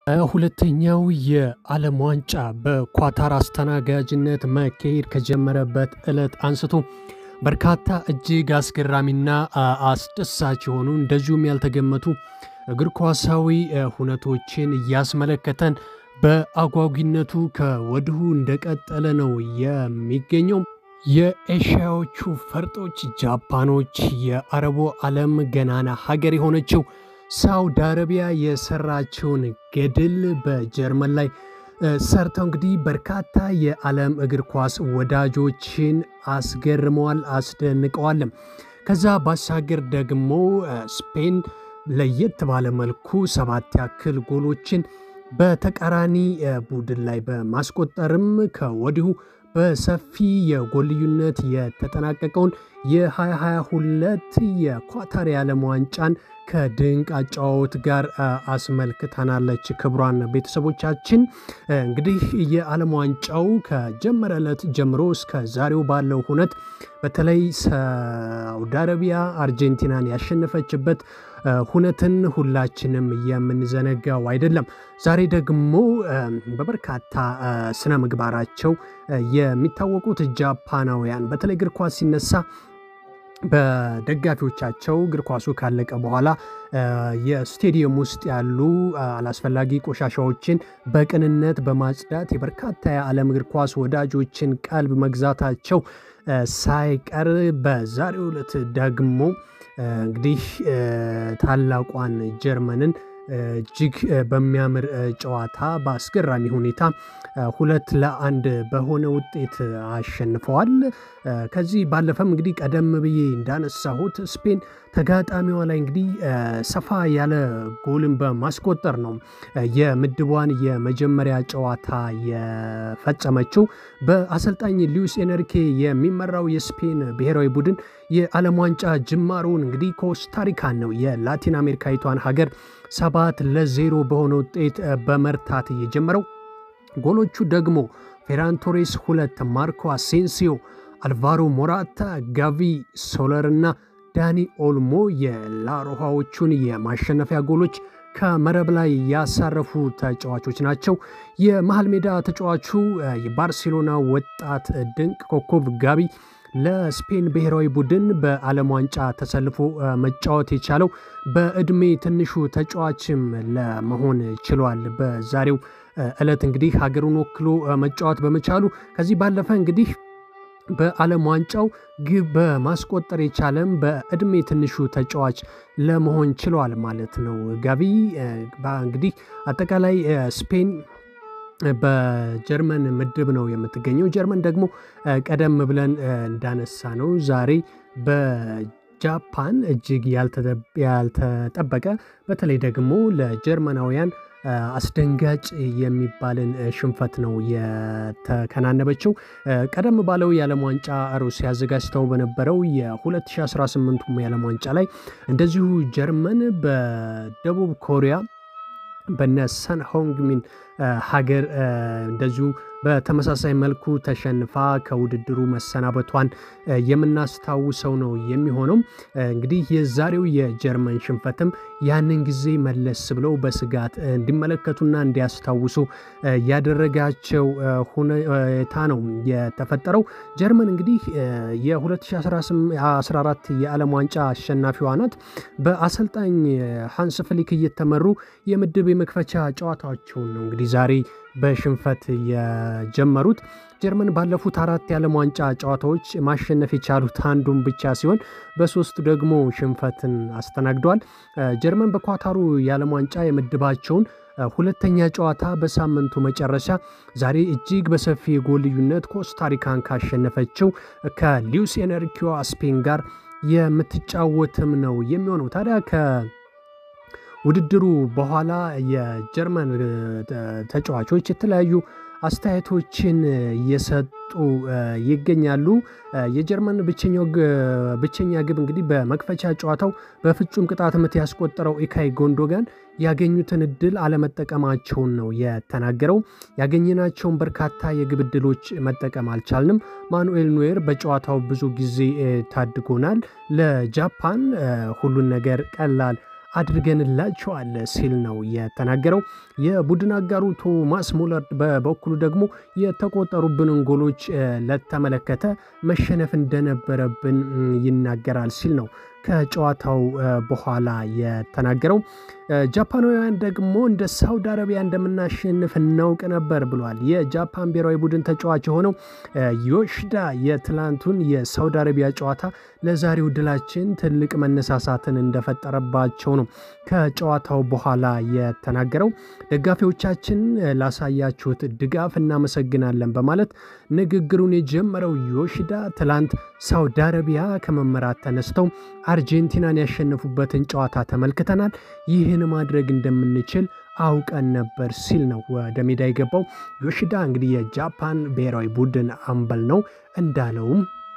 ሁለተኛው የዓለም ዋንጫ በኳታር አስተናጋጅነት መካሄድ ከጀመረበት ዕለት አንስቶ በርካታ እጅግ አስገራሚና አስደሳች የሆኑ እንደዚሁም ያልተገመቱ እግር ኳሳዊ ሁነቶችን እያስመለከተን በአጓጊነቱ ከወዲሁ እንደቀጠለ ነው የሚገኘው። የኤሽያዎቹ ፈርጦች ጃፓኖች የአረቡ ዓለም ገናና ሀገር የሆነችው ሳውዲ አረቢያ የሰራችውን ገድል በጀርመን ላይ ሰርተው እንግዲህ በርካታ የዓለም እግር ኳስ ወዳጆችን አስገርመዋል፣ አስደንቀዋልም። ከዛ ባሻገር ደግሞ ስፔን ለየት ባለ መልኩ ሰባት ያክል ጎሎችን በተቃራኒ ቡድን ላይ በማስቆጠርም ከወዲሁ በሰፊ የጎል ልዩነት የተጠናቀቀውን የ2022 የኳታር የዓለም ዋንጫን ከድንቅ አጨዋወት ጋር አስመልክተናለች። ክቡራን ቤተሰቦቻችን እንግዲህ የዓለም ዋንጫው ከጀመረ ዕለት ጀምሮ እስከ ዛሬው ባለው ሁነት በተለይ ሳውዲ አረቢያ አርጀንቲናን ያሸነፈችበት ሁነትን ሁላችንም የምንዘነጋው አይደለም። ዛሬ ደግሞ በበርካታ ስነ ምግባራቸው የሚታወቁት ጃፓናውያን በተለይ እግር ኳስ ሲነሳ በደጋፊዎቻቸው እግር ኳሱ ካለቀ በኋላ የስቴዲየም ውስጥ ያሉ አላስፈላጊ ቆሻሻዎችን በቅንነት በማጽዳት የበርካታ የዓለም እግር ኳስ ወዳጆችን ቀልብ መግዛታቸው ሳይቀር በዛሬው ዕለት ደግሞ እንግዲህ ታላቋን ጀርመንን እጅግ በሚያምር ጨዋታ በአስገራሚ ሁኔታ ሁለት ለአንድ በሆነ ውጤት አሸንፈዋል። ከዚህ ባለፈም እንግዲህ ቀደም ብዬ እንዳነሳሁት ስፔን ተጋጣሚዋ ላይ እንግዲህ ሰፋ ያለ ጎልን በማስቆጠር ነው የምድቧን የመጀመሪያ ጨዋታ የፈጸመችው። በአሰልጣኝ ሉዊስ ኤንሪኬ የሚመራው የስፔን ብሔራዊ ቡድን የዓለም ዋንጫ ጅማሮውን እንግዲህ ኮስታሪካን ነው የላቲን አሜሪካዊቷን ሀገር ሰባት ለዜሮ በሆነ ውጤት በመርታት የጀመረው። ጎሎቹ ደግሞ ፌራን ቶሬስ ሁለት፣ ማርኮ አሴንሲዮ፣ አልቫሮ ሞራታ፣ ጋቪ ሶለር እና ዳኒ ኦልሞ የላሮሃዎቹን የማሸነፊያ ጎሎች ከመረብ ላይ ያሳረፉ ተጫዋቾች ናቸው። የመሃል ሜዳ ተጫዋቹ የባርሴሎና ወጣት ድንቅ ኮከብ ጋቢ ለስፔን ብሔራዊ ቡድን በዓለም ዋንጫ ተሰልፎ መጫወት የቻለው በዕድሜ ትንሹ ተጫዋችም ለመሆን ችሏል። በዛሬው ዕለት እንግዲህ ሀገሩን ወክሎ መጫወት በመቻሉ ከዚህ ባለፈ እንግዲህ በዓለም ዋንጫው ግብ በማስቆጠር የቻለም በዕድሜ ትንሹ ተጫዋች ለመሆን ችሏል ማለት ነው። ጋቢ እንግዲህ አጠቃላይ ስፔን በጀርመን ምድብ ነው የምትገኘው። ጀርመን ደግሞ ቀደም ብለን እንዳነሳ ነው ዛሬ በጃፓን እጅግ ያልተጠበቀ በተለይ ደግሞ ለጀርመናውያን አስደንጋጭ የሚባልን ሽንፈት ነው የተከናነበችው። ቀደም ባለው የዓለም ዋንጫ ሩሲያ አዘጋጅተው በነበረው የ2018 የዓለም ዋንጫ ላይ እንደዚሁ ጀርመን በደቡብ ኮሪያ በነ ሰን ሆንግሚን ሀገር እንደዚሁ በተመሳሳይ መልኩ ተሸንፋ ከውድድሩ መሰናበቷን የምናስታውሰው ነው የሚሆነው። እንግዲህ የዛሬው የጀርመን ሽንፈትም ያንን ጊዜ መለስ ብለው በስጋት እንዲመለከቱና እንዲያስታውሱ ያደረጋቸው ሁኔታ ነው የተፈጠረው። ጀርመን እንግዲህ የ2014 የዓለም ዋንጫ አሸናፊዋ ናት። በአሰልጣኝ ሃንስ ፍሊክ እየተመሩ የምድብ የመክፈቻ ጨዋታቸውን ነው እንግዲህ ዛሬ በሽንፈት የጀመሩት። ጀርመን ባለፉት አራት የዓለም ዋንጫ ጨዋታዎች ማሸነፍ የቻሉት አንዱን ብቻ ሲሆን በሶስቱ ደግሞ ሽንፈትን አስተናግደዋል። ጀርመን በኳታሩ የዓለም ዋንጫ የምድባቸውን ሁለተኛ ጨዋታ በሳምንቱ መጨረሻ ዛሬ እጅግ በሰፊ የጎል ልዩነት ኮስታሪካን ካሸነፈችው ከሉዊስ ኤንሪኬዋ ስፔን ጋር የምትጫወትም ነው የሚሆነው ታዲያ ከ ውድድሩ በኋላ የጀርመን ተጫዋቾች የተለያዩ አስተያየቶችን እየሰጡ ይገኛሉ። የጀርመን ብቸኛ ግብ እንግዲህ በመክፈቻ ጨዋታው በፍጹም ቅጣት ምት ያስቆጠረው ኢካይ ጎንዶጋን ያገኙትን እድል አለመጠቀማቸውን ነው የተናገረው። ያገኘናቸውን በርካታ የግብ እድሎች መጠቀም አልቻልንም። ማኑኤል ኖየር በጨዋታው ብዙ ጊዜ ታድጎናል። ለጃፓን ሁሉን ነገር ቀላል አድርገንላቸዋል ሲል ነው የተናገረው። የቡድን አጋሩ ቶማስ ሙለር በበኩሉ ደግሞ የተቆጠሩብንን ጎሎች ለተመለከተ መሸነፍ እንደነበረብን ይናገራል ሲል ነው ከጨዋታው በኋላ የተናገረው። ጃፓናውያን ደግሞ እንደ ሳውዲ አረቢያ እንደምናሸንፍ እናውቅ ነበር ብሏል። የጃፓን ብሔራዊ ቡድን ተጫዋች የሆነው ዮሽዳ የትላንቱን የሳውዲ አረቢያ ጨዋታ ለዛሬው ድላችን ትልቅ መነሳሳትን እንደፈጠረባቸው ነው ከጨዋታው በኋላ የተናገረው። ደጋፊዎቻችን ላሳያችሁት ድጋፍ እናመሰግናለን በማለት ንግግሩን የጀመረው ዮሽዳ ትላንት ሳውዲ አረቢያ ከመመራት ተነስተው አርጀንቲናን ያሸነፉበትን ጨዋታ ተመልክተናል። ይህን ማድረግ እንደምንችል አውቀን ነበር ሲል ነው ወደ ሜዳ የገባው። ዮሽዳ እንግዲህ የጃፓን ብሔራዊ ቡድን አምበል ነው። እንዳለውም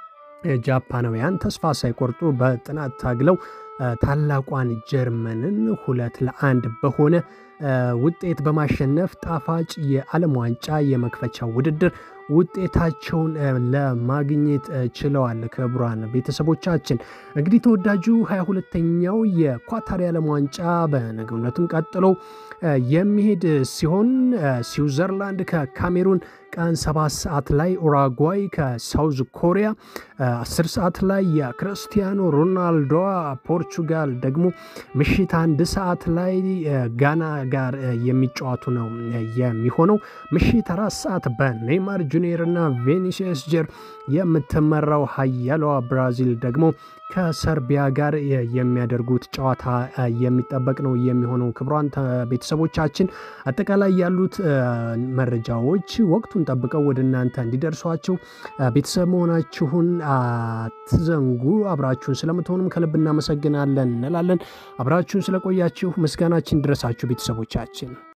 ጃፓናውያን ተስፋ ሳይቆርጡ በጥናት ታግለው ታላቋን ጀርመንን ሁለት ለአንድ በሆነ ውጤት በማሸነፍ ጣፋጭ የዓለም ዋንጫ የመክፈቻ ውድድር ውጤታቸውን ለማግኘት ችለዋል። ክቡራን ቤተሰቦቻችን እንግዲህ ተወዳጁ 22ተኛው የኳታር የዓለም ዋንጫ በነገው ዕለትም ቀጥሎ የሚሄድ ሲሆን ስዊዘርላንድ ከካሜሩን ቀን 7 ሰዓት ላይ ኡራጓይ ከሳውዝ ኮሪያ 10 ሰዓት ላይ የክርስቲያኖ ሮናልዶ ፖርቹጋል ደግሞ ምሽት አንድ ሰዓት ላይ ጋና ጋር የሚጫወቱ ነው የሚሆነው። ምሽት አራት ሰዓት በኔይማር ጁኒየር እና ቬኒሲየስ ጀር የምትመራው ሀያሏ ብራዚል ደግሞ ከሰርቢያ ጋር የሚያደርጉት ጨዋታ የሚጠበቅ ነው የሚሆነው። ክቡራን ቤተሰቦቻችን አጠቃላይ ያሉት መረጃዎች ወቅቱን ጠብቀው ወደ እናንተ እንዲደርሷቸው ቤተሰብ መሆናችሁን አትዘንጉ። አብራችሁን ስለምትሆኑም ከልብ እናመሰግናለን እንላለን። አብራችሁን ስለቆያችሁ ምስጋናችን ድረሳችሁ ቤተሰቦቻችን